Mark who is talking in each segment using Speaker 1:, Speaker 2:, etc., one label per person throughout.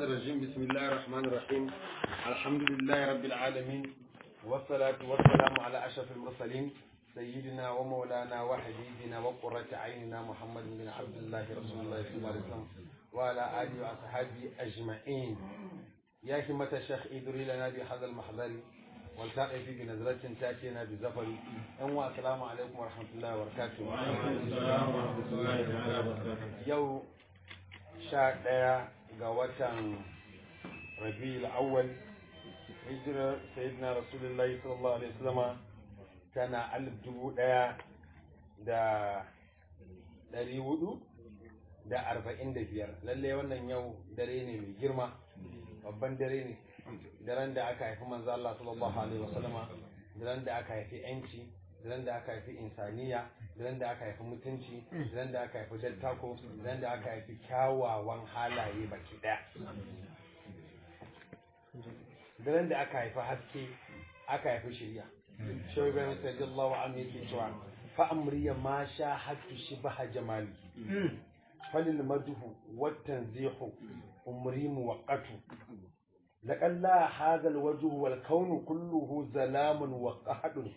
Speaker 1: الشيطان الرجيم بسم الله الرحمن الرحيم الحمد لله رب العالمين والصلاة والسلام على أشرف المرسلين سيدنا ومولانا وحبيبنا وقرة عيننا محمد بن عبد الله رسول الله صلى الله عليه وسلم وعلى آله وأصحابه أجمعين يا همة الشيخ إدري لنا بهذا المحضر والتقي في بنزلة تأتينا بزفر أنواع السلام عليكم ورحمة الله وبركاته يو sha ɗaya ga watan rabi'ul awwal hijirar sayyidina rasulullahi sallallahu alaihi wasallam tana alif dubu ɗaya da ɗari hudu da arba'in da biyar lalle wannan yau dare ne mai girma babban dare ne daren da aka haifi manzo Allah sallallahu alaihi wasallama daren da aka haifi yanci daren da aka haifi insaniya daren da aka haifi mutunci daren da aka haifi dattako daren da aka haifi kyawawan halaye baki daya daren da aka haifi haske aka haifi shirya shogun sallallahu alaihi yake cewa fa amriya ma sha hattu shibaha jamali falil madhu wat tanzihu umri muwaqqatu لقد لا هذا الوجه والكون كله ظلام وقهد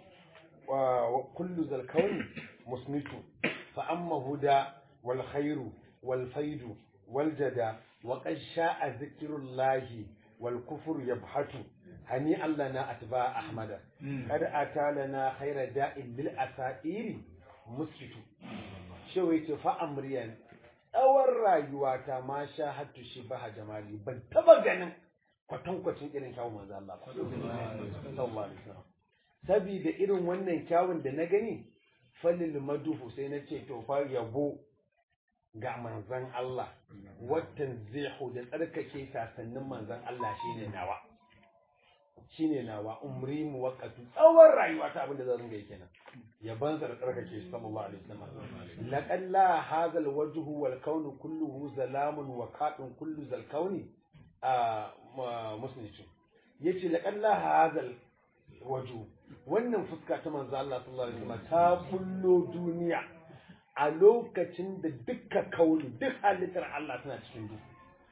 Speaker 1: وكل ذا الكون مسمت فأما هدى والخير والفيد والجدى وقد شاء ذكر الله والكفر يبحث هنيئا لنا أتباع أحمد قد أتى لنا خير داء للأسائر مسكت شويت فأمريا tsawon rayuwata ma sha hattu shi baha jamali ban taba ganin kwatankwacin irin kyawun manzo Allah sallallahu alaihi wasallam saboda irin wannan kyawun da na gani falil maduhu sai na ce to fa yabo ga manzon Allah watan zihu da tsarkake sasannin manzon Allah shine nawa shine nawa umri muwaqqatu tsawon rayuwa ta abin da zan ga kenan yaban sa da tsarkake shi sallallahu alaihi wasallam laqad la hadha alwajhu wal kaunu kulluhu zalamun wa qatun kullu zal kauni a musnitu yace laqad la hadha waju wannan fuska ta manzo Allah sallallahu alaihi wasallam ta kullo duniya a lokacin da dukka kauli duk halittar Allah tana cikin duhu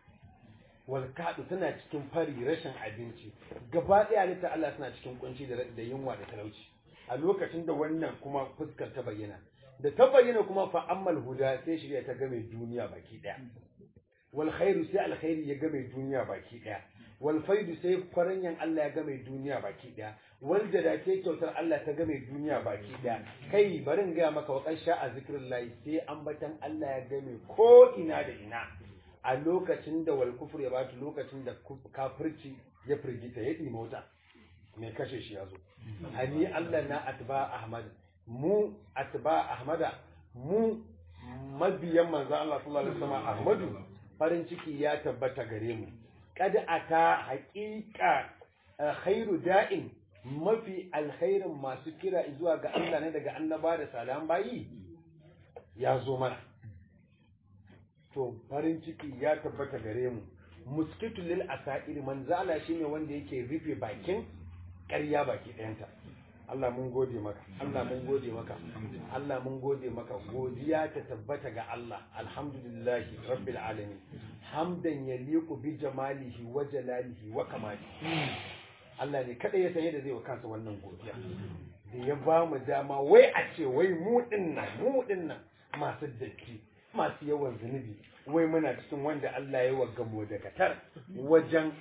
Speaker 1: wal kadu tana cikin fari rashin abinci gaba ɗaya halittar Allah tana cikin kunci da da yunwa da talauci a lokacin da wannan kuma fuskar ta bayyana da ta bayyana kuma fa ammal huda sai shirya ta game duniya baki ɗaya wal khairu sai alkhairi ya game duniya baki ɗaya wal faidu sai kwaranyan Allah ya game duniya baki daya wal jada sai kyautar Allah ta game duniya baki daya kai barin ga maka wakan sha a zikrullahi sai ambatan Allah ya game ko ina da ina a lokacin da wal kufur ya bata lokacin da kafirci ya firgita ya ɗi mota mai kashe shi ya zo hani Allah na atba Ahmad mu atba Ahmada mu mabiyan manzo Allah sallallahu alaihi wasallam Ahmadu farin ciki ya tabbata gare mu kad ata haƙiƙa khairu da'in mafi alkhairin masu kira zuwa ga Allah ne daga annaba da salam bayi ya zo mana to farin ciki ya tabbata gare mu muskitu lil asair manzala shine wanda yake rufe bakin ƙarya baki ɗayanta Allah mun gode maka Allah mun gode maka Allah mun gode maka godiya ta tabbata ga Allah alhamdulillah rabbil alamin hamdan yaliqu bi jamalihi wa jalalihi wa kamalihi Allah ne kada ya san yadda zai wa kansa wannan godiya da ya ba mu dama wai a ce wai mu dinnan mu dinnan masu datti masu yawan zunubi wai muna cikin wanda Allah ya wa gamo da katar wajen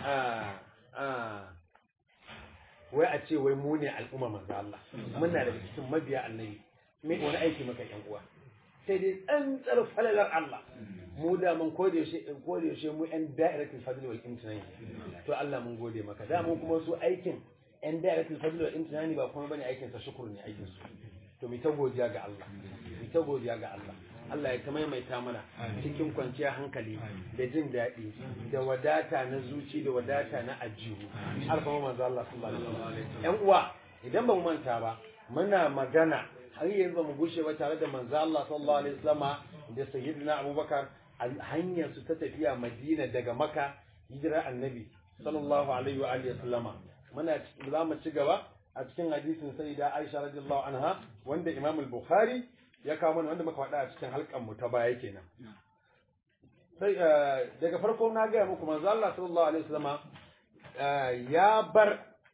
Speaker 1: wai a ce wai mu ne al'umma manzo Allah muna da cikin mabiya annabi me wani aiki maka yan uwa sai dai tsantsar falalar Allah mu da mun kode yaushe kode yaushe mu yan da'iratul fadl wal imtinani to Allah mun gode maka da mun kuma su aikin yan da'iratul fadl wal imtinani ba kuma bane aikin sa shukuru ne aikin su to mu ta godiya ga Allah mu ta godiya ga Allah Allah ya ta maimaita mana cikin kwanciyar hankali da jin daɗi da wadata na zuci da wadata na ajihu har kuma manzo Allah sallallahu alaihi wasallam yan uwa idan ba mu manta ba muna magana har yanzu ba mu gushe ba tare da manzo Allah sallallahu alaihi wasallama da sayyidina Abubakar hanyar su ta tafiya Madina daga Makka hijira annabi sallallahu alaihi wa alihi wasallama muna za mu ci gaba a cikin hadisin sayyida Aisha radiyallahu anha wanda Imam al-Bukhari ya kawo mana wanda muka faɗa a cikin halkan mu ta baya kenan sai daga farko na gaya muku manzo Allah sallallahu alaihi wasallama ya bar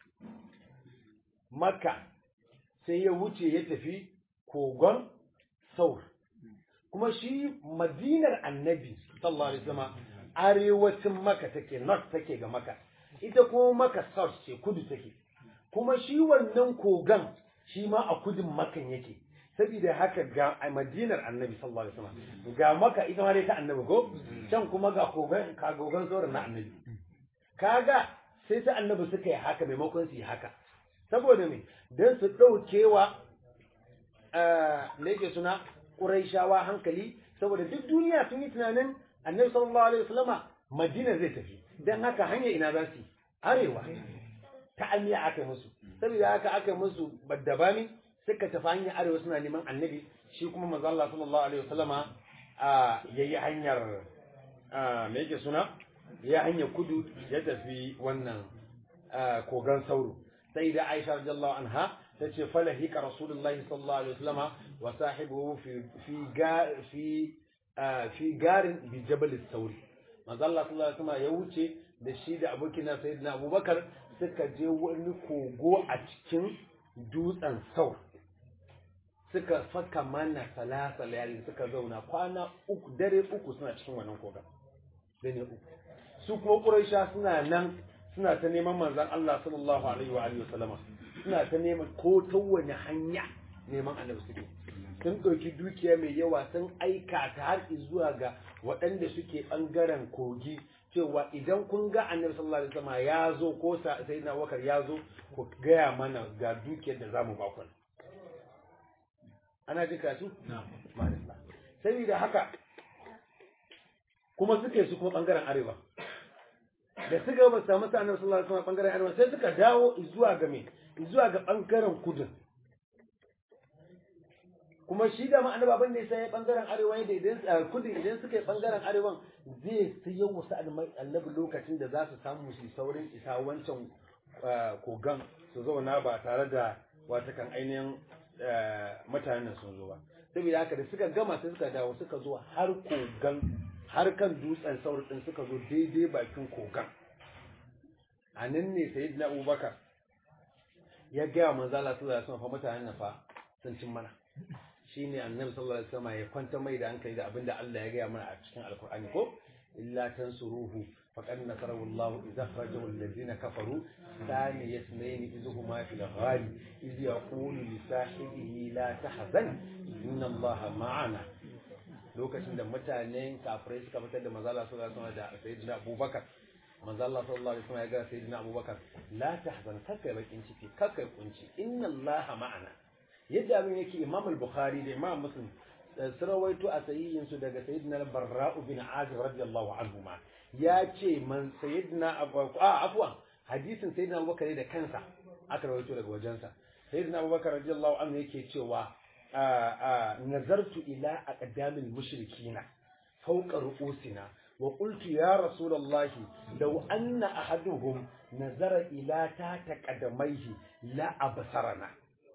Speaker 1: Makka sai ya wuce ya tafi kogon Saur kuma shi Madinar Annabi sallallahu alaihi wasallama arewacin Makka take north take ga Makka ita kuma Makka south ce kudu take kuma shi wannan kogan shi ma a kudin Makkan yake saboda haka ga a madinar annabi sallallahu alaihi wasallam ga maka ita ma dai ta annabi ko can kuma ga kogan ka gogan sauran na annabi kaga sai ta annabi suka yi haka maimakon su yi haka saboda me dan su daukewa me yake suna quraishawa hankali saboda duk duniya sun yi tunanin annabi sallallahu alaihi wasallama madina zai tafi dan haka hanya ina za su arewa ta amiya aka musu saboda haka aka musu baddabami suka tafi hanyar arewa suna neman annabi shi kuma manzo Allah sallallahu alaihi wasallama a yayi hanyar me yake suna ya hanyar kudu ya tafi wannan kogan sauro sai da Aisha radiyallahu anha tace falahika rasulullahi sallallahu alaihi wasallama wa sahibuhu fi fi fi fi garin bi jabal sauri manzo Allah sallallahu alaihi wasallama ya wuce da shi da abokina sayyidina Abubakar suka je wani kogo a cikin dutsen saur suka faka mana salasa layalin suka zauna kwana uku dare uku suna cikin wannan koga dare uku su kuma quraisha suna nan suna ta neman manzon Allah sallallahu alaihi wa alihi wasallama suna ta neman ko ta wani hanya neman annabi suke sun ɗauki dukiya mai yawa sun aika ta har zuwa ga waɗanda suke ɓangaren kogi cewa idan kun ga annabi sallallahu alaihi wasallam ya zo ko sayyidina Abubakar ya zo ku gaya mana ga dukiyar da zamu ba ku ana ji kasu na'am saboda haka kuma suke su kuma bangaren arewa da suka ba samu sa annabi sallallahu alaihi wasallam bangaren arewa sai suka dawo zuwa ga me zuwa ga bangaren kudu kuma shi da ma annabi abin da ya bangaren arewa da idan kudu idan suka yi bangaren arewan zai sayo wasu annabi lokacin da za su samu su saurin isa wancan kogan su zauna ba tare da watakan ainihin mutanen sun zo ba saboda haka da suka gama sai suka dawo suka zo har kogan har kan dutsen saur din suka zo daidai bakin kogan a nan ne sayyidina abubakar ya gaya manzo Allah sallallahu alaihi wasallam fa mutanen fa sun cin mana shine annabi sallallahu alaihi wasallam ya kwanta mai da hankali da abinda Allah ya gaya mana a cikin alkur'ani ko illa tansuruhu faqad nasarahu Allah idza akhrajahu alladhina kafaru thani yasmayn idhuma fil ghali idh yaqulu li sahibihi la tahzan inna Allah ma'ana lokacin da mutanen kafirai suka fitar da manzo Allah sallallahu alaihi wasallam da sayyidina Abubakar manzo Allah sallallahu alaihi wasallam ya ga sayyidina Abubakar la tahzan kakai bakin ciki kakai kunci inna Allah ma'ana yadda abin yake imam al-bukhari da imam muslim sun rawaito a sahihin su daga sayyidina barra'u bin azib radiyallahu anhu ma ya ce man sayyidina a afwan hadisin sayyidina abubakar da kansa aka rawaito daga wajensa sayyidina abubakar radiyallahu anhu yake cewa nazartu ila aqdamil mushrikina fawqa ru'usina wa qultu ya rasulullahi law anna ahaduhum nazara ila ta taqadamaihi la absarana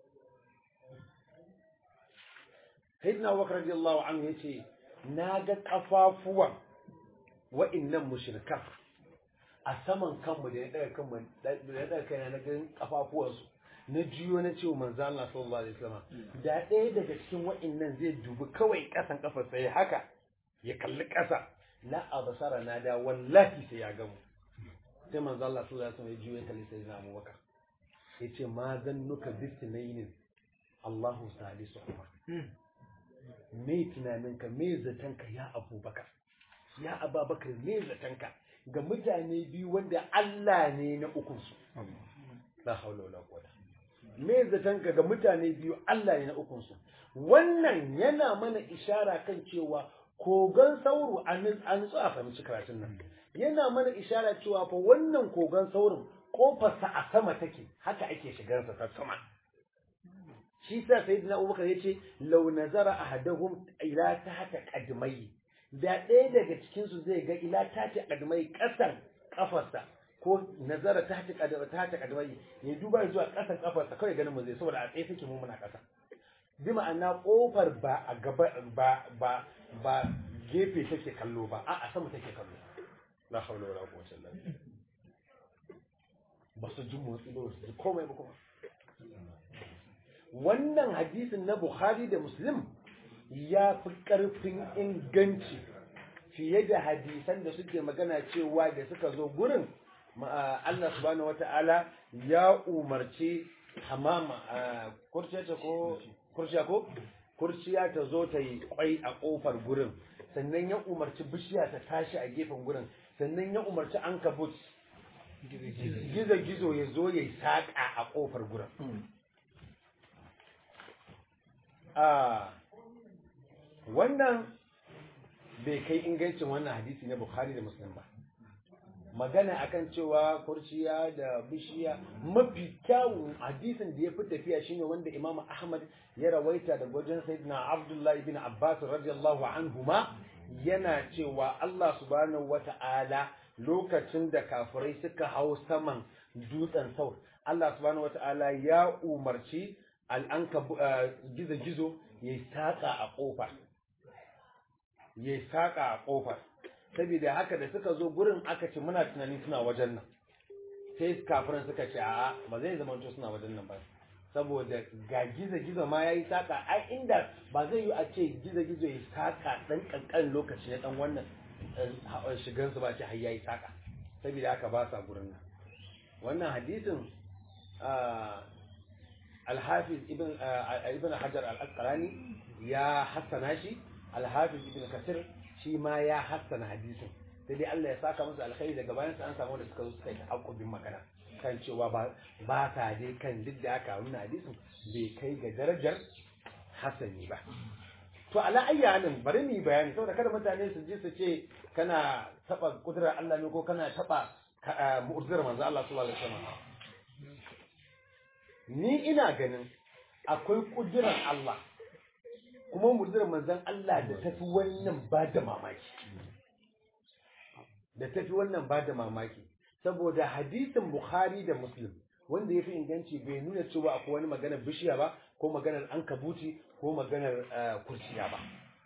Speaker 1: sayyidina abubakar radiyallahu anhu yace na ga kafafuwan wa'annan mushrikan a saman kanmu da ya daga kanmu da ya daga kaina na ga kafafuwansu na jiyo na cewa manzo Allah sallallahu alaihi wasallam da ɗaya daga cikin wa'annan zai dubi kawai kasan kafar sai haka ya kalli ƙasa la absara na da wallahi sai ya gamu sai manzo Allah sallallahu alaihi wasallam ya jiyo ya kalli sayyidina Abubakar yace ma zannuka bisnainin Allahu salisuhuma me tunaninka me zatanka ya abubakar ya ababakar me zatanka ga mutane biyu wanda Allah ne na ukunsu la haula wala quwwata me zatanka ga mutane biyu Allah ne na ukunsu wannan yana mana ishara kan cewa kogan sauro an an a fahimci karatun nan yana mana ishara cewa fa wannan kogan saurin kofarsa a sama take haka ake shigarsa ta sama shi sa sayyidina Abubakar yace law nazara ahaduhum ila tahta qadmai da ɗaya daga cikin su zai ga ila tahta qadmai ƙasan kafarsa ko nazara tahta qadmai tahta qadmai ya duba zuwa ƙasan kafarsa kawai ganin mu zai saboda a tsaye take mu muna ƙasa bi ma'ana kofar ba a gaba ba ba ba gefe take kallo ba a'a sama take kallo la hawla wala quwwata illa billah ba su ji motsi ba su ji komai ba kuma wannan hadisin na Bukhari da Muslim ya fi ƙarfin inganci fiye da hadisan da suke magana cewa da suka zo gurin Allah subhanahu wata'ala ya umarci hamama kurciya ta ko kurciya ko kurciya ta zo ta yi kwai a kofar gurin sannan ya umarci bishiya ta tashi a gefen gurin sannan ya umarci ankabut gizo gizo ya zo ya yi saƙa a kofar gurin wannan bai kai ingancin wannan hadisi na Bukhari da Muslim ba magana akan cewa kurciya da bishiya mafi kyawun hadisin da ya fi tafiya shine wanda Imam Ahmad ya rawaita da wajen Sayyidina Abdullah ibn Abbas radiyallahu anhuma yana cewa Allah subhanahu wata'ala lokacin da kafirai suka hau saman dutsen saur Allah subhanahu wata'ala ya umarci al'anka gizo-gizo ya saƙa a ƙofa ya saƙa a ƙofar saboda haka da suka zo gurin aka ce muna tunani suna wajen nan sai kafirin suka ce a'a ba zai zama to suna wajen nan ba saboda ga gizo-gizo ma ya yi saƙa ai inda ba zai yi a ce gizo-gizo ya saƙa ɗan ƙanƙan lokaci na ɗan wannan shigansu ba ce har ya yi saƙa saboda haka ba sa gurin nan wannan hadisin alhafiz ibn ibn hajar al-asqalani ya hassana shi alhafiz ibn kasir shi ma ya hassana hadisin sai dai Allah ya saka musu alkhairi daga bayan sa an samu da suka zo suka yi hakubin magana kan cewa ba ba ta dai kan duk da aka nuna hadisin bai kai ga darajar hasani ba to ala ayyanin bari mu yi bayani saboda kada mutane su ji su ce kana taba kudurar Allah ne ko kana taba mu'jizar manzo Allah sallallahu alaihi wasallam ni ina ganin akwai kudurar Allah kuma mu'jizar manzon Allah da tafi wannan ba da mamaki da tafi wannan ba da mamaki saboda hadisin Bukhari da Muslim wanda ya fi inganci bai nuna cewa akwai wani maganar bishiya ba ko maganar ankabuti ko maganar kurciya ba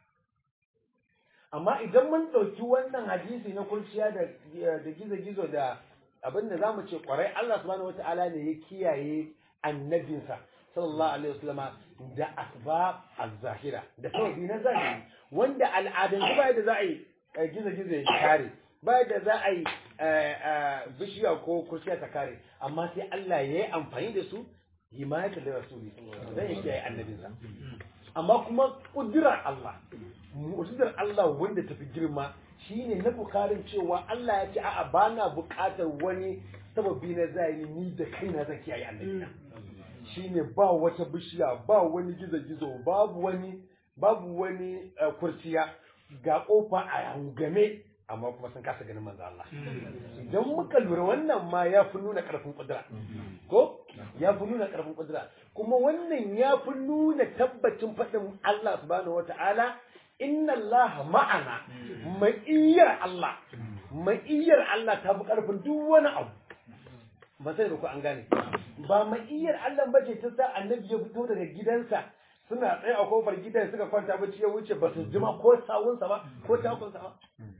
Speaker 1: amma idan mun ɗauki wannan hadisi na kurciya da gizo-gizo da abin da za mu ce kwarai Allah subhanahu wata'ala ne ya kiyaye annabinsa sallallahu alaihi wasallama da asbab az-zahira da sababi na zahiri wanda al'adun ba da za a yi gizo-gizo ya kare ba da za a yi bishiya ko kurciya ta kare amma sai Allah ya yi amfani da su himayata da rasuli zai ya kiyaye annabinsa amma kuma kudirar Allah mu'jizar Allah wanda tafi girma shine na bukarin cewa Allah ya ce a'a bana bukatar wani sababi na zahiri ni da kaina zan kiyaye annabina shine ba wata bishiya ba wani gizo-gizo babu wani babu wani kurciya ga kofa a hangame amma kuma sun kasa ganin manzo Allah idan muka lura wannan ma ya fi nuna karfin kudura ko ya fi nuna karfin kudura kuma wannan ya fi nuna tabbacin faɗin Allah subhanahu wata'ala inna Allah ma'ana ma'iyyar Allah ma'iyyar Allah ta fi karfin duk wani abu ba sai da ku an gane ba ma'iyyar Allah bace ta sa annabi ya fito daga gidansa suna tsaye a kofar gidan suka kwanta bacci ya wuce ba su jima ko sawunsa ba ko takunsa ba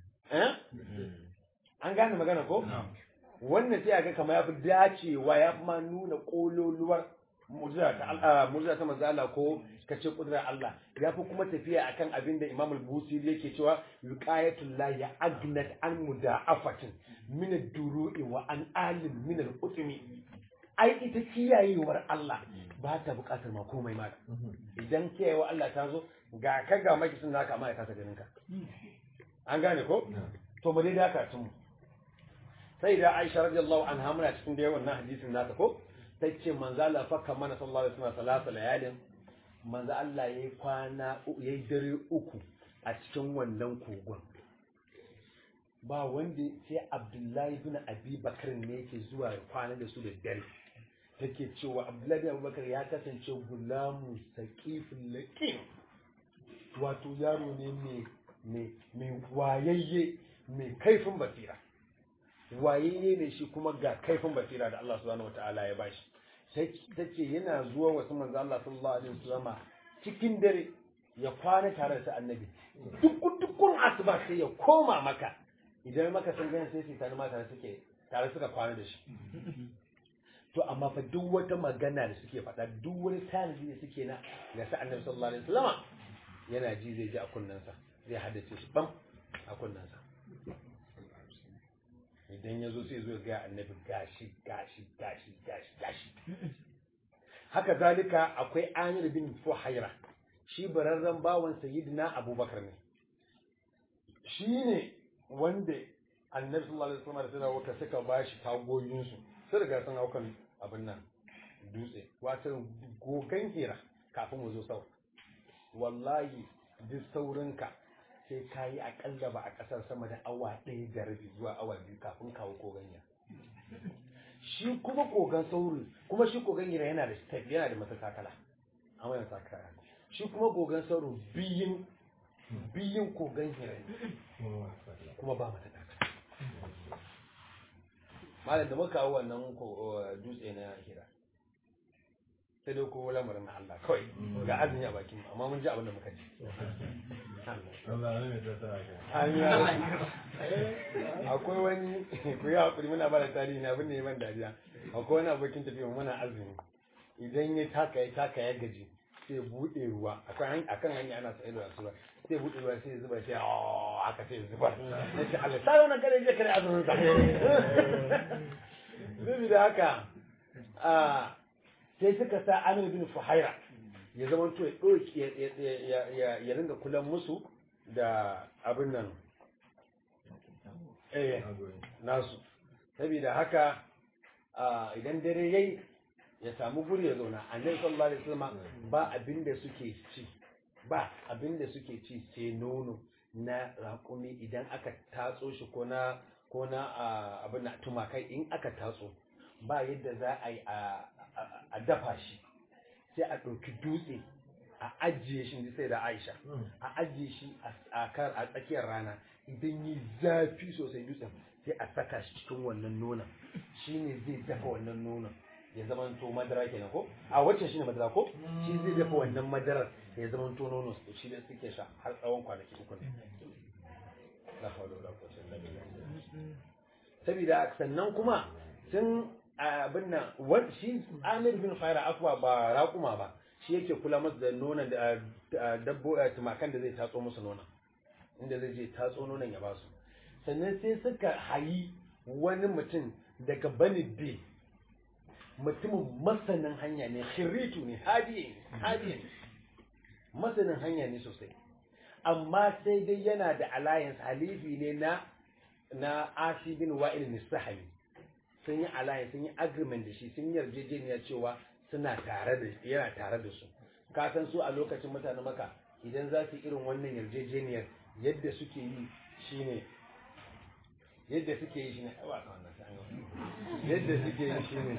Speaker 1: an gane magana ko wannan sai ga kamar ya fi dacewa ya fi ma nuna kololuwar mu'jiza ta mu'jiza ta manzo Allah ko kace kudrar Allah ya fi kuma tafiya akan abin da Imam al-Busiri yake cewa wiqayatul la ya agnat an muda'afatin min ad-duru'i wa an alim min al-utmi ai ita kiyayewar Allah ba ta bukatar ma komai ma idan kiyayewa Allah ta zo ga ka ga maki sun naka amma ya kasa ganin ka an gane ko to mu dai daka tun sai da Aisha radiyallahu anha muna cikin da wannan hadisin nata ko tace manzo Allah fakka mana sallallahu alaihi wasallam salatu layalin manzo Allah yayi kwana yayi dare uku a cikin wannan kogon ba wanda sai Abdullahi ibn Abi Bakar ne yake zuwa kwana da su da dare take cewa Abdullahi ibn Abi Bakar ya kasance gulamu saqiful laqim wato yaro ne mai mai wayayye mai kaifin basira wayayye ne shi kuma ga kaifin basira da Allah subhanahu wataala ya bashi tace yana zuwa wasu manzo Allah sallallahu alaihi wasallama cikin dare ya kwana tare da su annabi duk dukkan asuba sai ya koma maka idan maka sun gani sai su tare ma tare suke tare suka kwana da shi to amma fa duk wata magana da suke faɗa duk wani tanadi da suke na ga sa annabi sallallahu alaihi wasallam yana ji zai ji a kunnensa zai haddace shi bam a kunnensa idan ya zo sai zo ga annabi gashi gashi gashi gashi gashi haka zalika akwai amir bin fuhaira shi bararren bawan sayyidina abubakar ne shi ne wanda annabi sallallahu alaihi wasallam da sadawaka suka bashi tagoyinsu sun riga sun haukan abin nan dutse wato gogan hira kafin mu zo sau wallahi duk saurinka sai ka yi akalla ba a ƙasar sama da awa ɗaya da rabi zuwa awa biyu kafin kawo koganya shi kuma kogan sauri kuma shi kogan hira yana da step yana da matakakala amma yana sakara shi kuma kogan sauri biyin biyin kogan hira kuma ba matakakala malam da muka kawo wannan dutse na hira sai dai ko lamarin na Allah kawai ga azumi a bakin amma mun ji abin da muka ji akwai wani ku yi hakuri muna ba da tarihi na abin da ya ban dariya akwai wani abokin tafiya muna azumi idan ya taka ya taka ya gaji sai buɗe ruwa akan hanya ana sa ido a suba sai buɗe ruwa sai zuba sai aka sai zuba ya ce Allah sai wannan kare je kare azumin sa Zubi da haka sai suka sa Amir bin Fuhaira ya zama to ya ɗauki ya ringa kulan musu da abin nan eh nasu saboda haka idan dare yayi ya samu guri ya zauna annabi sallallahu alaihi wasallam ba abin da suke ci ba abin da suke ci sai nono na raƙumi idan aka tatso shi ko na ko na abin na tumakai in aka tatso ba yadda za a yi a dafa shi sai a ɗauki dutse a ajiye shi sai da aisha a ajiye shi a kan a tsakiyar rana idan yi zafi sosai dutsen sai a saka shi cikin wannan nonon shine zai dafa wannan nonon ya zama to madara kenan ko a wacce shine madara ko shi zai dafa wannan madarar ya zama to nono shi da suke sha har tsawon kwanaki uku ne la hawla wala quwwata illa billah saboda sannan kuma sun abin nan shi Amir bin Khaira akwa ba raƙuma ba shi yake kula musu da nonon da dabbo tumakan da zai tatso musu nonon inda zai je tatso nonon ya basu sannan sai suka hayi wani mutum daga Bani Bi mutumin masanin hanya ne khiritu ne hadiye hadiye masanin hanya ne sosai amma sai dai yana da alliance halifi ne na na Asi bin Wa'il Nisahami sun yi alliance sun yi agreement da shi sun yarjejeniya cewa suna tare da yana tare da su ka san su a lokacin mutanen maka idan za su irin wannan yarjejeniyar yadda suke yi shine yadda suke yi shine yadda suke yi shine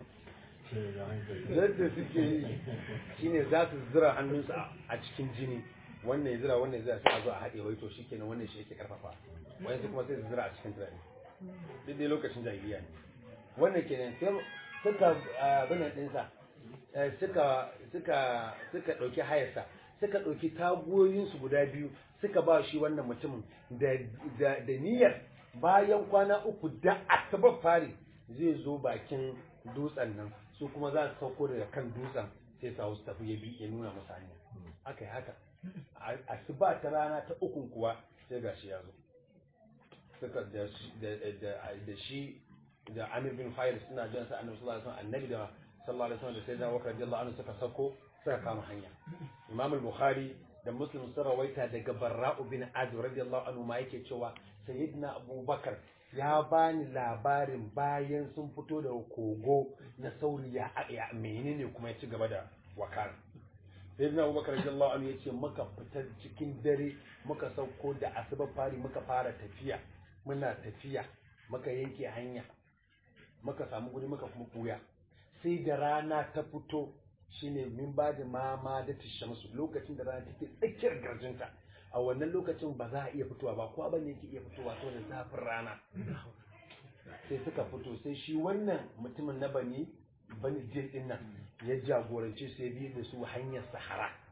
Speaker 1: yadda suke yi shine za su zira hannunsu a cikin jini wannan ya zira wannan ya zira sai a zo a haɗe wai to shikenan wannan shi yake karfafa wani kuma sai su zira a cikin turare duk dai lokacin jahiliya ne wannan kenan sai suka abin ɗinsa suka suka suka ɗauki hayarsa suka ɗauki tagoyinsu guda biyu suka ba shi wannan mutumin da da niyyar bayan kwana uku da asabar fari zai zo bakin dutsen nan su kuma za su sauko daga kan dutsen sai su su tafi ya bi ya nuna musu hanya aka yi haka asuba ta rana ta ukun kuwa sai gashi ya zo suka da shi da Amir bin Khair suna jan sa Annabi sallallahu alaihi wasallam annabi da sallallahu alaihi wasallam da sayyidina Abubakar radiyallahu anhu suka sako suka kama hanya Imam al-Bukhari da Muslim sun rawaita daga Barra'u bin Azib radiyallahu anhu ma yake cewa sayyidina Abubakar ya bani labarin bayan sun fito da kogo na sauri ya ya menene kuma ya ci gaba da wakar sayyidina Abubakar radiyallahu anhu yace muka fita cikin dare muka sauko da asuba fari muka fara tafiya muna tafiya muka yanke hanya muka samu guri muka kuma buya sai da rana ta fito shine min ba da mama da shamsu lokacin da rana take tsakiyar garjinta a wannan lokacin ba za a iya fitowa ba kowa bane yake iya fitowa saboda zafin rana sai suka fito sai shi wannan mutumin na bani bani jin din nan ya jagorance su ya bi da su hanyar sahara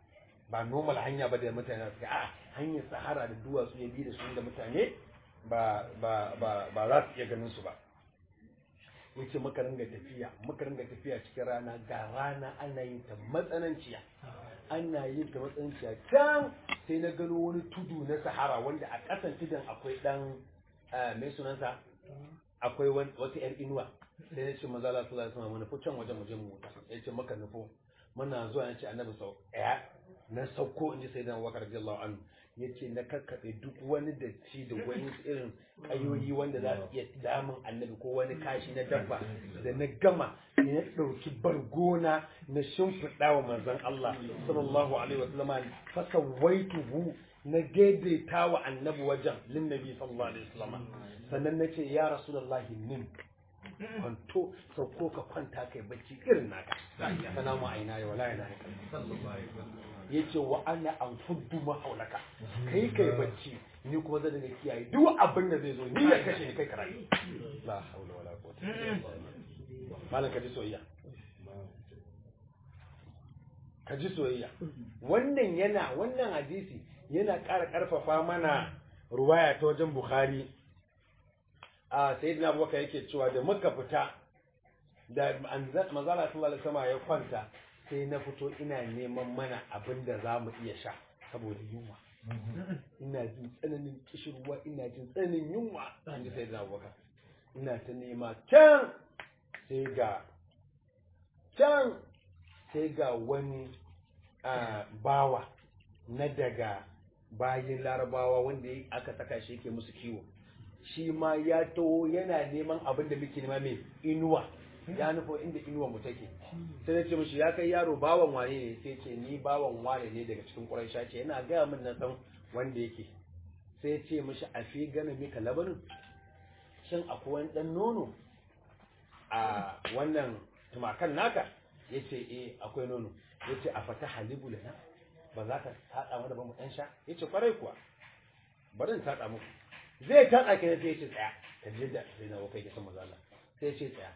Speaker 1: ba normal hanya ba da mutane suka a hanyar sahara da duwatsu ya bi da su da mutane ba ba ba ba za su iya ganin su ba yace muka ringa tafiya muka ringa tafiya cikin rana ga rana ana yin ta matsananciya ana yin ta matsananciya can sai na gano wani tudu na sahara wanda a ƙasan tudun akwai dan mai sunansa akwai wata yar inuwa sai ya ce maza Allah sallallahu alaihi wasallam nufo can wajen mu je mu wuta ya ce maka nufo muna zuwa ya ce annabi sau ɗaya na sauko in ji sai dan wakar radiyallahu anhu ya ce na kakkaɓe duk wani datti da wani irin ƙayoyi wanda za su iya damun annabi ko wani kashi na dabba da na gama ne na ɗauki bargona na shimfiɗa wa manzon Allah sallallahu alaihi wasallama fasa waituhu na daidaita wa annabi wajen linnabi sallallahu alaihi wasallama sannan na ce ya rasulullahi nin kwanto sauko ka kwanta kai bacci irin naka ya sana mu aina ya wala yana ya ce wa ana an fuddu mahaulaka kai kai bacci ni kuma zan daga kiyaye duk abin da zai zo ni ya kashe ni kai karayi la haula wala quwwata illa billah malam ka ji soyayya ka ji soyayya wannan yana wannan hadisi yana ƙara ƙarfafa mana ruwaya ta wajen bukhari a sayyidina abubakar yake cewa da muka fita da manzala sallallahu alaihi wasallam ya kwanta sai na fito ina neman mana abin da za mu iya sha saboda yunwa ina jin tsananin kishirwa ina jin tsananin yunwa an ji sayyidina abubakar ina ta nema can sai ga can sai ga wani bawa na daga bayin larabawa wanda aka saka shi yake musu kiwo shi ma ya taho yana neman abin da muke nema mai inuwa ya nufo inda inuwa mu take sai ya ce mishi ya kai yaro bawan wane ne sai ce ni bawan wane ne daga cikin ƙuraisha ce yana gaya min na san wanda yake sai ya ce mishi a fi gana mika labanin shin akwai wani ɗan nono a wannan tumakan naka ya ce eh akwai nono ya ce a fata halibu lana ba za ka taɗa mana ba mu ɗan sha ya ce kwarai kuwa bari in taɗa muku zai taɗa ka sai ya ce tsaya ka je da sai na wakai kisan maza Allah sai ya ce tsaya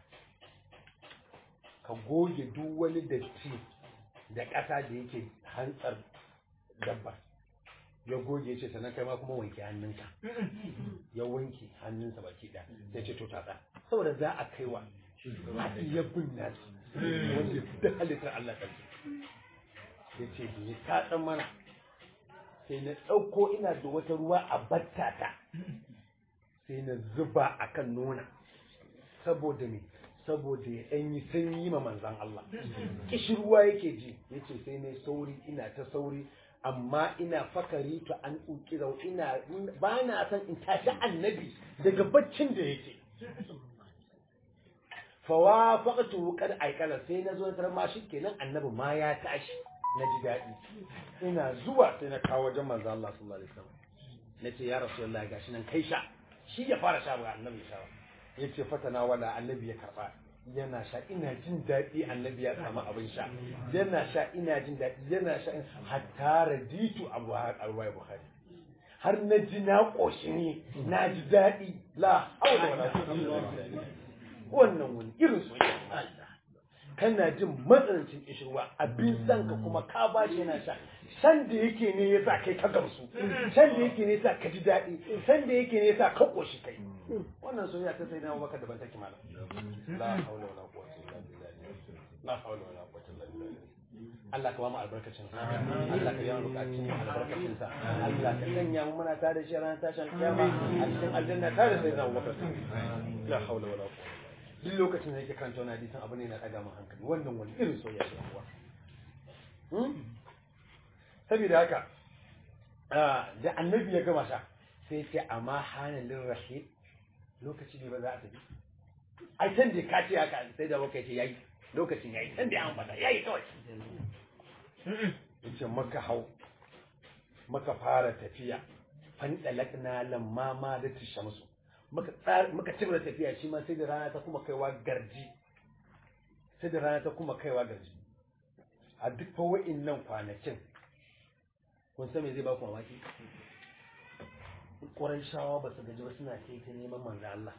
Speaker 1: ka goge duk wani datti da ƙasa da yake hantsar dabba ya goge ce sannan kai ma kuma wanke hannunka ya wanke hannunsa baki ɗaya sai ce to tatsa saboda za a kaiwa ya bin nasu wanda da halittar Allah ƙarfi ya ce ya tatsan mana sai na ɗauko ina da wata ruwa a battata sai na zuba a kan nuna saboda me saboda ya ɗan yi sanyi ma manzan Allah kishirwa yake ji ya ce sai na sauri ina ta sauri amma ina fakari to an ukira ina ba na san in tashi annabi daga baccin da yake fawa faqatu qad aikala sai na zo tar ma kenan annabi ma ya tashi na ji daɗi ina zuwa sai na kawo wajen manzo Allah sallallahu alaihi wasallam nace ya rasulullahi gashi nan kai sha shi ya fara sha ba annabi ya sha ba yace fatana wala annabi ya karba yana sha ina jin daɗi annabi ya samu abin sha yana sha ina jin daɗi yana sha hatta raditu abu alwai bukhari har na ji na ƙoshi ne na ji daɗi la haula wala quwwata wannan wani irin soyayya kana jin matsanancin kishirwa abin san ka kuma ka ba shi yana sha san da yake ne ya sa kai ka gamsu san da yake ne ya sa ka ji daɗi san da yake ne ya sa ka ƙoshi kai wannan soyayya ta sai na baka da ban take malam la haula wala quwwata illa billah la haula wala quwwata illa billah Allah ka ba mu albarkacin sa Allah ka yi mu bukatun mu albarkacin sa Allah ka sanya mu muna tare shi ranar tashin kiyama a cikin aljanna tare sai na Abubakar la haula wala quwwata duk lokacin da yake karanta wani hadisin abu ne na ɗaga min hankali wannan wani irin soyayya ce kuwa saboda haka da annabi ya gama sha sai ce amma hanalin rahim lokaci ne ba za a tafi ai san da ka ce haka sai da baka ce yayi lokacin yayi san da ya ambata yayi kawai yace maka hau maka fara tafiya fan dalakna lamma ma da tishamsu muka muka ci da tafiya shi ma sai da rana ta kuma kaiwa garji sai da rana ta kuma kaiwa garji a duk fa wa'innan kwanakin kun san me zai ba ku mamaki ƙwarai shawa ba su gaji ba suna kai ta neman manzo Allah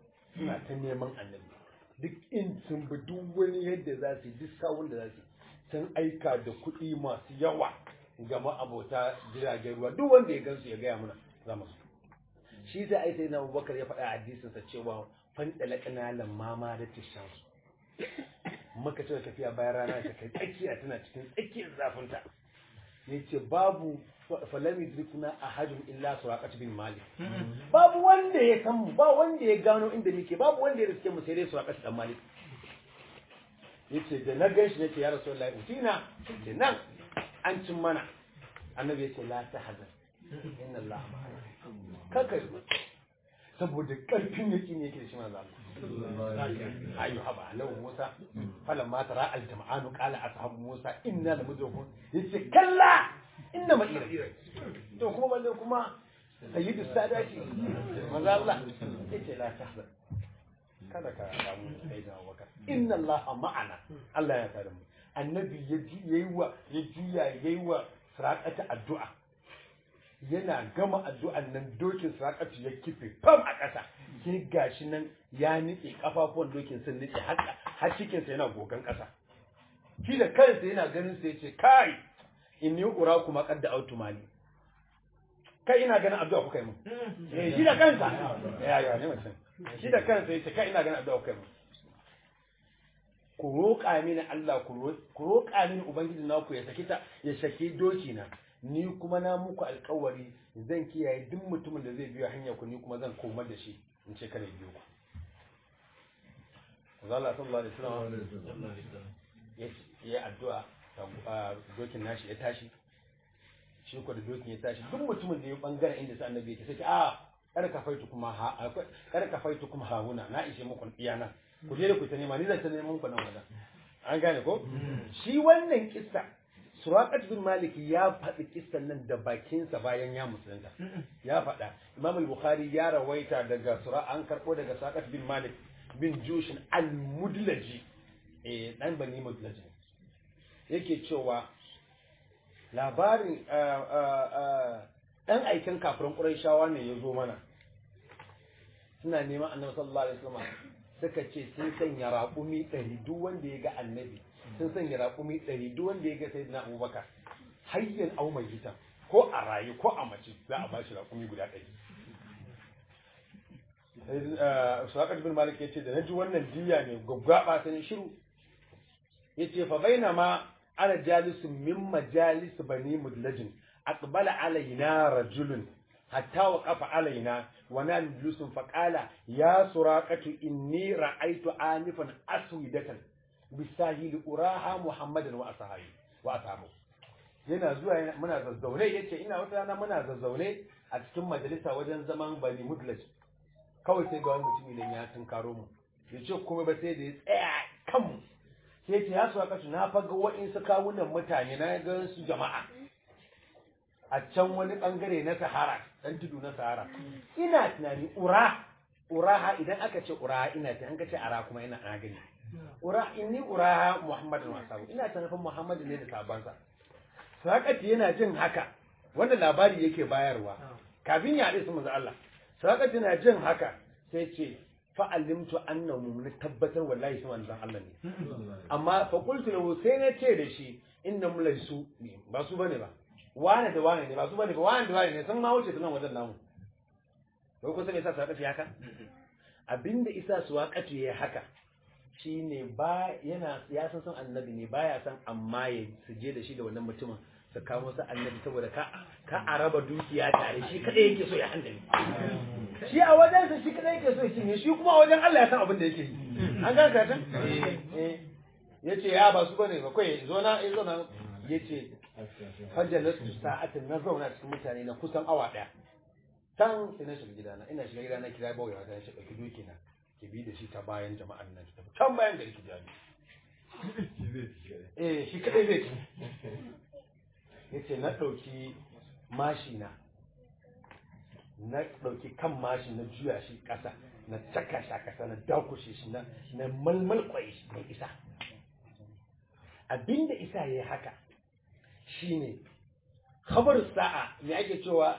Speaker 1: suna ta neman annabi duk in sun bi duk wani yadda za su yi duk sawun da za su sun aika da kuɗi masu yawa ga ma'abota jiragen ruwa duk wanda ya gansu ya gaya mana za mu shi sai ai sai na Abubakar ya faɗa a hadisinsa cewa fan dalakana lamma ma da tishansu muka ce tafiya bayan rana ta kai tsakiya tana cikin tsakiyar zafinta yace babu falam yudrikuna ahadun illa suraqat bin malik babu wanda ya san mu ba wanda ya gano inda muke babu wanda ya riske mu sai dai suraqat dan malik yace da na ganshi nace ya rasulullahi utina ce nan an cin mana annabi yace la tahzan inna allaha ma'ana kaka yi saboda karfin yaki ne yake da shi manzo Allah ayu haba lahu musa falamma tara al jama'anu qala ashabu musa inna lamudrakun yace kalla inna ma ira to kuma balle kuma sayyidu sadati manzo Allah yace la tahzan kada ka damu sai da wakar inna Allah ma'ana Allah ya tare mu annabi ya ji yayi wa ya juya yayi wa sarakata addu'a yana gama addu'an nan dokin sarakatu ya kife fam a ƙasa sai gashi nan ya nitse kafafuwan dokin sun nitse haka har cikin sa yana gogan ƙasa shi da kansa yana ganin sa yace kai inni uraku ma qadda autu mali kai ina ganin addu'a kuka yi mun eh shi da kansa ya ya ne mutum shi da kansa yace kai ina ganin addu'a kuka yi mun ku roƙa mini Allah ku roƙa mini ubangiji naku ya saki ta ya saki doki na ni kuma na muku alƙawari zan kiyaye duk mutumin da zai biyo hanya ku ni kuma zan komar da shi in ce kada biyo ku Allah sallallahu alaihi wasallam ya addu'a dokin nashi ya tashi shi ko da dokin ya tashi duk mutumin da ya bangaren inda sai annabi yake sai a kar ka faitu kuma ha kar ka faitu kuma hauna na ishe muku iyana ku je da ku ta nema ni zan ta neman ku nan wajen an gane ko shi wannan kissa Suraqat bin Malik ya faɗi kissan nan da bakinsa bayan ya musulunta ya faɗa Imam al-Bukhari ya rawaita daga sura an karɓo daga Suraqat bin Malik bin Jushin al-Mudlaji eh dan bani Mudlaji yake cewa labarin dan aikin kafirin Qurayshawa ne ya zo mana suna neman Annabi sallallahu alaihi wasallam suka ce sun sanya raƙumi ɗari duk wanda ya ga annabi sun sanya raƙumi ɗari duk wanda ya ga sai na abubakar hayyan au mai hitan ko a rayu ko a mace za a bashi raƙumi guda ɗari Saƙat bin Malik ya ce da na ji wannan diya ne gwaggwaɓa sai shiru ya ce fa baina ma ana jalisu min majalis bani mudlajin aqbala alaina rajulun hatta wa kafa alaina wa na julusun fa qala ya suraqatu inni ra'aytu anifan aswidatan bisahili uraha muhammadan wa ashabi wa ashabu yana zuwa muna zazzaune yace ina wata rana muna zazzaune a cikin majalisa wajen zaman bani mudlaj kawai sai ga wani mutumi dan ya tunkaro mu yace kuma ba sai da ya tsaya kan mu sai yace ya suwa kasu na faga wa'insu kawunan mutane na ga su jama'a a can wani bangare na sahara dan tudu na sahara ina tunani ura uraha idan aka ce uraha ina tunani an ka ce ara kuma ina na gani ura inni ura muhammadin wa sabu ina ta nufin muhammadu ne da sabansa sakati yana jin haka wanda labari yake bayarwa kafin ya haɗe su manzo Allah sakati yana jin haka sai ce fa alimtu annahu mun tabbatar wallahi su manzon Allah ne amma fa qultu lahu sai na ce da shi innam laysu ba su bane ba wane da wane ne ba su bane ba wane da wane ne sun ma wuce tunan wajen namu ko kun san yasa sakati haka abinda isa su waƙatu yayi haka shine ba yana ya san san annabi ne baya san amma ya suje da shi da wannan mutumin su kawo masa annabi saboda ka ka araba dukiya tare shi kadai yake so ya handale shi a wajen sa shi kadai yake so ya cinye shi kuma a wajen Allah ya san abin da yake yi an ga ka tan eh yace ya ba su bane ba kai zo na zo na yace fajalastu sa'atin na zauna cikin mutane na kusan awa daya tan sai na shiga gidana ina shiga gidana kira bawai wata ya ce dauki doki na ki bi da shi ta bayan jama'an nan ta can bayan gari ki jami eh shi kadai zai ci yace na dauki mashi na na dauki kan mashi na juya shi kasa na caka shi a kasa na dakushe shi na na malmal kwai shi mai isa abinda isa yayi haka shine khabar sa'a me ake cewa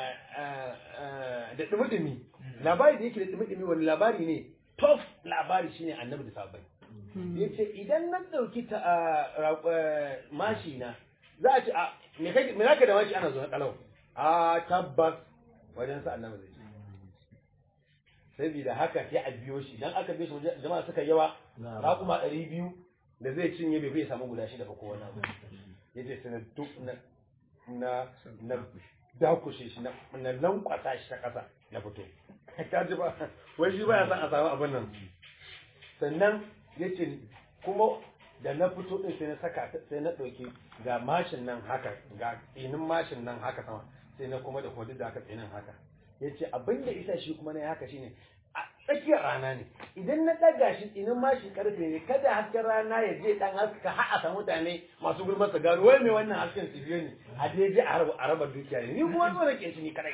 Speaker 1: da dumi-dumi labari da yake da dumi-dumi wani labari ne tof labari shine annabi da sahabbai yace idan na dauki ta mashi na za a ce a me kai me zaka da mashi ana zo na kalau a tabbas wajen sa annabi zai saboda haka sai a biyo shi dan aka biyo shi jama'a suka yawa raƙuma ɗari biyu da zai cinye bai bai samu guda shida ba ko wani abu yace sai na duk na na na dakushe shi na na lankwasa shi ta ƙasa na fito ka ji ba wai shi baya son a samu abin nan sannan yace kuma da na fito din sai na saka sai na ɗauki ga mashin nan haka ga tsinin mashin nan haka sama sai na kuma da kuma duk da haka tsinin haka yace abin da isa shi kuma na yi haka shine a tsakiyar rana ne idan na ɗaga shi tsinin mashi karfe ne kada hasken rana ya je dan haska har a samu mutane masu gulmar su gano wai mai wannan hasken su biyo ne a daidai a raba dukiya ne ni kuma zo nake shi ni kadai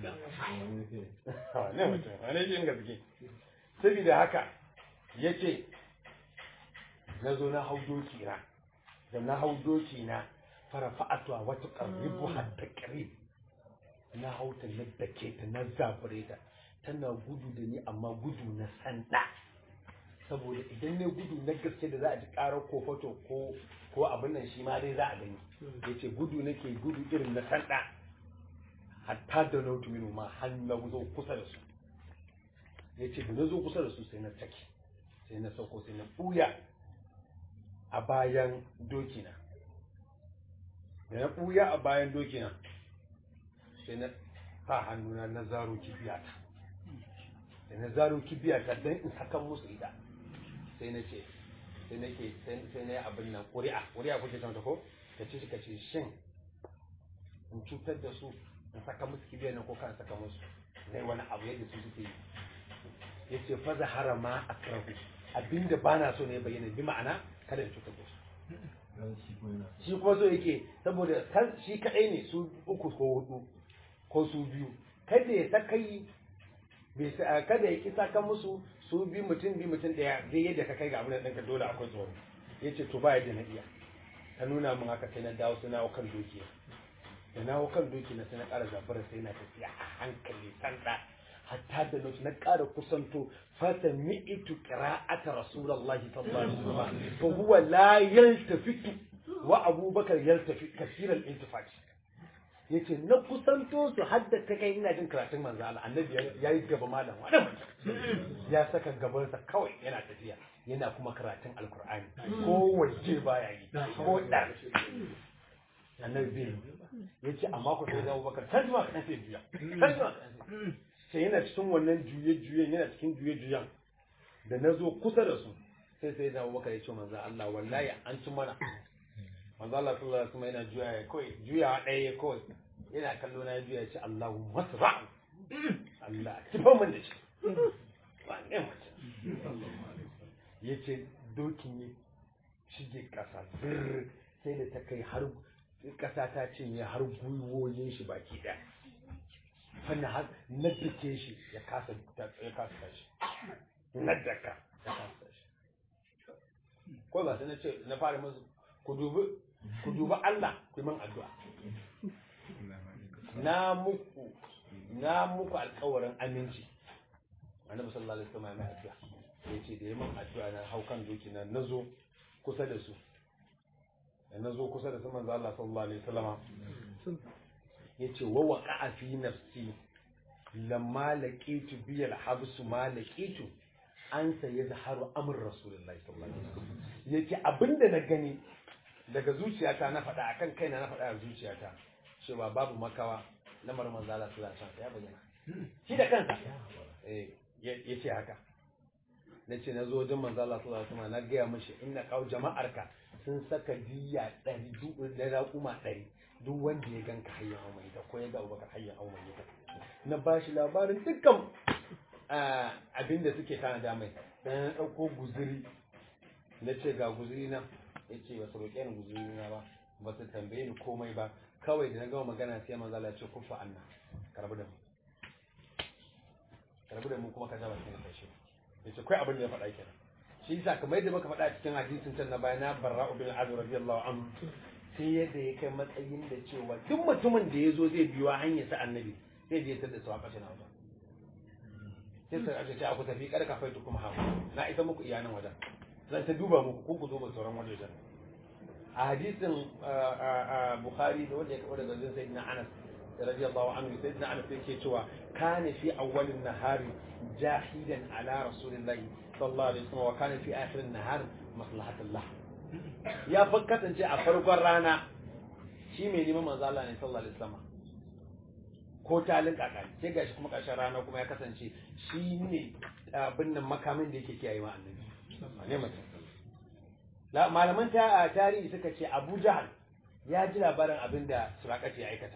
Speaker 1: ne mutum wani shi gaske saboda haka yace na zo na hau doki na da na hau doki na fara fa'atuwa wata ƙarribu hatta ƙarib na hau ta na dake ta na zafure ta tana gudu da ni amma gudu na sanda saboda idan ne gudu na gaske da za a ji ƙarar ko fato ko ko abin nan shi ma dai za a gani yace gudu nake gudu irin na sanda hatta da na minu ma har na zo kusa da su yace da na zo kusa da su sai na take sai na sauko sai na ɓuya a bayan dokina da na ɓuya a bayan dokina sai na sa hannuna na zaro kibiyata da na zaro kibiyata don in saka musu ita sai na ce sai na ke sai na yi abin nan ƙuri'a ƙuri'a kuke ta ko ka ce ka ce shin in cutar da su in saka musu kibiyar nan ko kan saka musu na yi wani abu yadda su suke yi ya ce fa zahara ma a karahu abinda ba na so ne bayyana bi ma'ana kada in cutar da su shi kuma so yake saboda shi kaɗai ne su uku ko hudu ko su biyu kada ya saka yi kada ya kisa kan musu su bi mutum bi mutum daya zai yadda ka kai ga abin ɗinka dole akwai tsoro ya ce to ba yadda na iya ta nuna min haka sai na dawo sai na hau kan doki da na hau kan doki na sai na ƙara zafara sai na tafiya a hankali sanda hatta da na na ƙara kusanto fata mi'itu qira'ata rasulullahi sallallahu alaihi wasallam fa huwa la yaltafitu wa abubakar yaltafi kasiran iltifat yace na kusanto su hadda ta kai ina jin karatun manzo Allah annabi yayi gaba malam wani ya saka gabansa kawai yana tafiya yana kuma karatun alkur'ani ko waje baya yi ko dar annabi bai yace amma ku sai da Abubakar can zuwa kan sai juya can zuwa sai yana cikin wannan juye juyen yana cikin juye juyen da na zo kusa da su sai sai da Abubakar ya ce manzo Allah wallahi an ci mana manzo Allah sallallahu alaihi wasallam yana juya ya kawai juya ɗaya kawai yana kallo na juya ya ce Allahu masra Allah kifa mun da shi ba ne mace yace dokin ya shige kasa bir sai da ta kai har kasa ta cinye har gwiwoyin shi baki ɗaya fannin har na dake shi ya kasa ya kasa tashi na daka ya kasa tashi ko ba sai na ce na fara musu ku dubi ku dubi Allah ku yi min addu'a na muku na muku alƙawarin aminci annabi sallallahu alaihi wasallam ya addu'a ya ce da yamin addu'a na hau kan doki na nazo kusa da su da nazo kusa da su manzo Allah sallallahu alaihi wasallam ya ce wa waqa'a fi nafsi lamma laqitu bi al-habs ma laqitu an sai zaharu amr rasulullahi sallallahu alaihi wasallam yace abinda na gani daga zuciyata na faɗa akan kaina na faɗa a zuciyata cewa babu makawa na marman zala su zan ya bayyana shi da kansa ya ce haka na ce na zo wajen manzala su zan na gaya mashi ina kawo jama'arka sun saka diya ɗari da raƙuma ɗari duk wanda ya ganka hayyan haumai da ko ya ga abubakar hayyan haumai ya na ba shi labarin dukkan abin da suke tana da mai dan na ɗauko guziri na ce ga guziri na ya ce ba su roƙe ni guzuri na ba ba su tambaye ni komai ba kawai da na gama magana sai manzo Allah ya ce kufa anna karbu da mu karbu da mu kuma ka zaba cikin kashi ya ce kai abin da ya faɗa kenan shi yasa kamar yadda muka faɗa cikin hadisin can na baya na barra ibn azur radiyallahu anhu sai yadda ya kai matsayin da cewa duk mutumin da ya zo zai biyo hanyar sa annabi sai je tada su a ƙashin wajen sai sai aka ce aku tafi kada ka faitu kuma hawa na isa muku iyanan wajen zan ta duba muku ko ku duba sauran wajejen a hadisin bukhari da wanda ya kawo daga zai sayyidina anas radiyallahu anhu sayyidina anas yake cewa kana fi awwalin nahari jahidan ala rasulillahi sallallahu alaihi wasallam wa kana fi akhirin nahar maslahatullah ya fa kasance a farkon rana shi mai neman manzo Allah ne sallallahu alaihi wasallam ko talin kakari sai gashi kuma ƙarshen rana kuma ya kasance shi ne abin nan makamin da yake kiyaye wa annabi ne mutum malaman ta tarihi suka ce Abu Jahal ya ji labarin abin da Suraqati ya aikata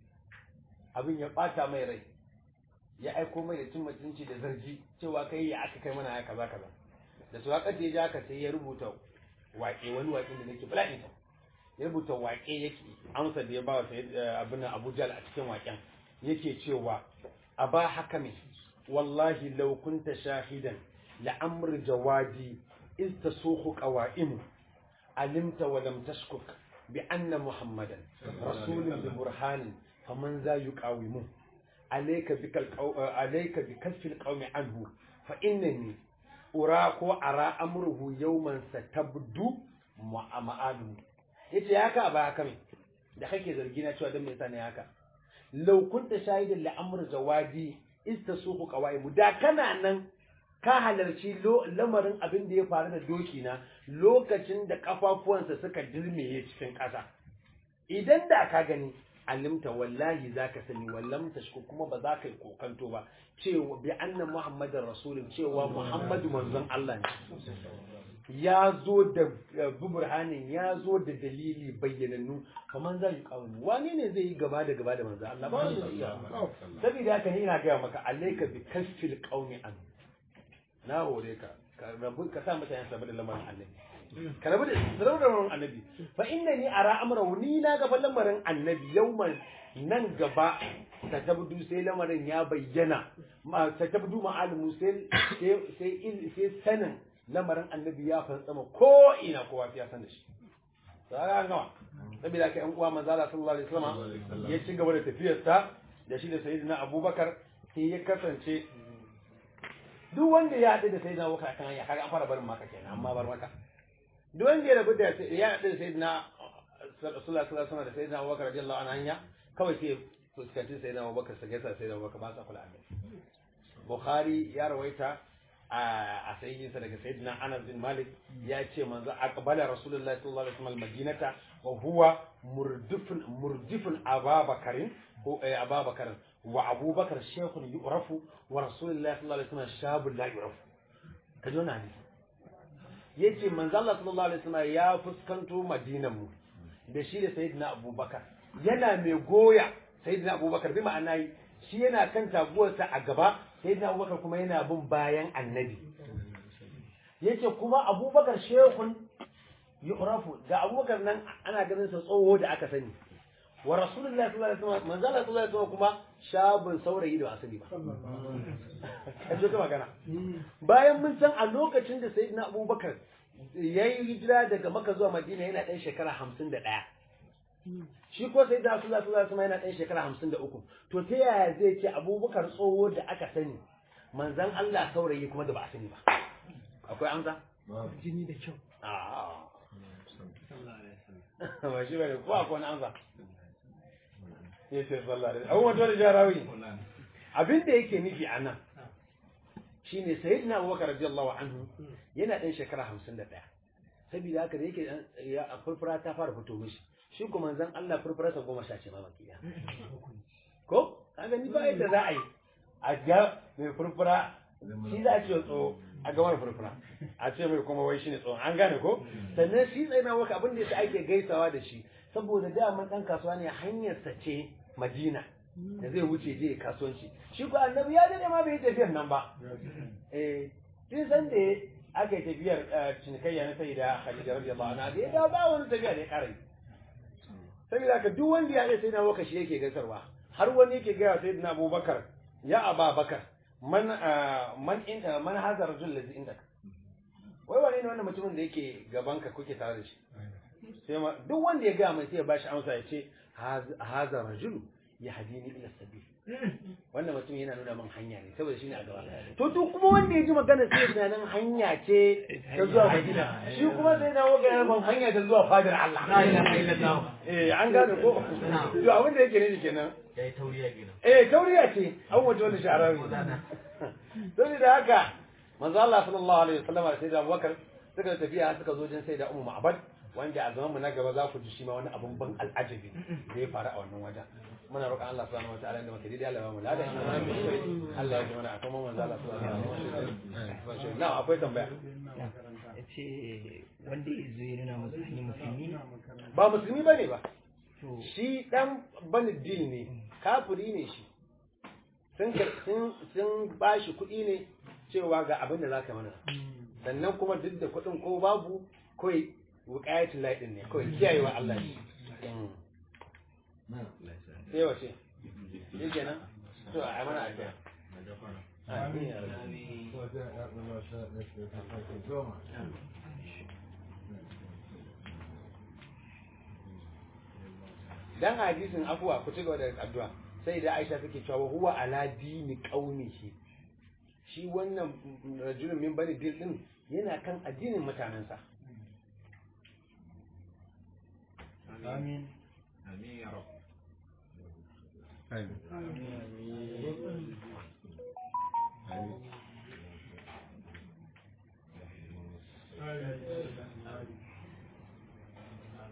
Speaker 1: abin ya bata mai rai ya aiko mai da cin mutunci da zargi cewa kai ya aka kai mana haka kaza kaza da Suraqati ya ji haka sai ya rubuta waƙe wani waƙe da nake bala'in ya rubuta waƙe yake amsa da ya ba wa abin Abu Jahal a cikin waƙen yake cewa a ba haka mai wallahi law kunta shahidan la'amr jawadi iz tasukhu qawa'im alimta wa lam tashkuk bi anna muhammadan rasulun bi burhanin faman za yuqawimu alayka bikal alayka bikasfil qawmi anhu fa innani ura ko ara amruhu yawman satabdu ma'alu yace haka ba haka mai da kake zargi na cewa dan me yasa ne haka law kunta shahidan li amr zawadi istasuqu qawaimu da kana nan ka halarci lamarin abin da ya faru da doki na lokacin da kafafuwansa suka dirmeye cikin ƙasa idan da ka gani alimta wallahi zaka sani wallam tashku kuma ba za ka yi kokanto ba cewa bi anna muhammadar rasulun cewa muhammadu manzon Allah ne ya zo da buburhanin ya zo da dalili bayyanannu kamar za yi kawai wani ne zai yi gaba da gaba da manzo Allah ba wanda zai iya saboda haka ni ina gaya maka alayka bi kasfil qaumi an na hore ka ka rabu ka sa mutane sabu da lamarin annabi ka rabu da rabu da lamarin annabi fa innani ara amrahu ni na ga lamarin annabi yauman nan gaba ta tabdu sai lamarin ya bayyana ta tabdu ma'alimu sai sai sai sanin lamarin annabi ya fantsama ko ina kowa ya san da shi sai an gama saboda ka yan uwa manzo Allah sallallahu alaihi wasallam ya ci gaba da tafiyarsa da shi da sayyidina Abubakar sai ya kasance duk wanda ya haɗu da sayyidina Abubakar kan ya kaga an fara barin maka kenan amma bar maka duk wanda ya rabu da ya haɗu da sayyidina sallallahu alaihi wasallam da sayyidina Abubakar radiyallahu anhu hanya kawai sai fuskanci sayyidina Abubakar sai gaisa sayyidina Abubakar ba sa kula annabi Bukhari ya rawaita a sayyidinsa daga sayyidina Anas bin Malik ya ce manzo aqbala Rasulullahi sallallahu alaihi wasallam Madinata wa huwa murdifun murdifun Ababakarin ko Ababakarin wa Abubakar shaykhun yu'rafu wa Rasulullahi sallallahu alaihi wasallam shabun la yu'rafu kaje wannan hadisi yace manzo Allah sallallahu alaihi wasallam ya fuskanto Madinan mu da shi da sayyidina Abubakar yana mai goya sayyidina Abubakar bi ma'ana shi yana kan taguwarsa a gaba sai da abubakar kuma yana bin bayan annabi yace kuma abubakar shehun yu'rafu da abubakar nan ana ganin sa tsoho da aka sani wa rasulullahi sallallahu alaihi wasallam manzo Allah sallallahu alaihi wasallam kuma shabun saurayi da asali ba kaje ka magana bayan mun san a lokacin da sayyidina abubakar yayi hijira daga makka zuwa madina yana ɗan shekara 51 shi ko sai da Rasulullah sallallahu alaihi wasallam yana ɗan shekara hamsin da uku to ta yaya zai ce abubakar tsoho da aka sani manzan Allah saurayi kuma da ba a sani ba akwai amsa
Speaker 2: jini da kyau
Speaker 1: ba shi bane ko akwai wani amsa ya ce sallallahu alaihi wasallam abubuwan da jarawi abin da yake nufi a nan shine sayyidina abubakar radiyallahu anhu yana ɗan shekara hamsin da ɗaya saboda haka da yake ya furfura ta fara fito mishi shi kuma zan Allah furfurarsa goma sha ce mamaki ya ko kaga ni ba yadda za a yi a ga mai furfura shi za a ce tso a ga wani furfura a ce mai kuma wai shine tsohon an gane ko sannan shi tsaye na waka abin da yasa ake gaisawa da shi saboda daman dan kasuwa ne hanyarsa ce Madina da zai wuce je kasuwanci shi ko annabi ya dade ma bai yi tafiyar nan ba eh tun san da aka yi tafiyar cinikayya na sai da Khadija radiyallahu anha da ya dawo ba wani tafiya da ya kara yi saboda haka duk wanda ya sai na waka shi yake gaisarwa har wani yake gaya sai na Abubakar ya Aba Bakar man man in man hadha rajul ladhi indaka wai wani ne wannan mutumin da yake gaban ka kuke tare da shi sai ma duk wanda ya gaya mai sai ya bashi amsa ya ce hadha rajul yahdini ila sabil wannan mutum yana nuna min hanya ne saboda shine a gaba to duk kuma wanda ya ji magana sai tunanin hanya ce ta zuwa Madina shi kuma sai na waka yana ban hanya ta zuwa fadar Allah eh an gane ko to abin da yake ne kenan
Speaker 2: yayi tauriya kenan
Speaker 1: eh tauriya ce an waje wani sha'arawi don da haka manzo Allah sallallahu alaihi wasallam da sai da Abubakar suka tafiya suka zo jin sai da Ummu Ma'bad wanda a zaman mu na gaba za ku ji shi ma wani abun ban al'ajabi da ya faru a wannan wajen muna roƙon Allah subhanahu wataala da muke daidai Allah ya mu lada Allah ya ji mana akan manzo Allah sallallahu alaihi wasallam na akwai tambaya
Speaker 3: ya ce wanda ya zo ya nuna musu hanyar musulmi
Speaker 1: ba musulmi bane ba
Speaker 3: to
Speaker 1: shi dan bani din ne kafiri ne shi sun sun sun bashi kuɗi ne cewa ga abin da zaka mana sannan kuma duk da kuɗin ko babu kawai wuƙayatul lahi din ne kawai kiyayewa Allah ne sai wace shi kenan to a mana addu'a amin ya rabbi dan hadisin afuwa ku ci gaba da addu'a sai da Aisha take cewa huwa ala dini qaumihi shi wannan rajulun min bani dil din yana kan addinin mutanensa
Speaker 3: amin
Speaker 2: amin ya rabu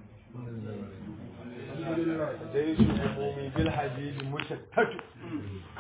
Speaker 1: جيش العموم بالحديد مشتت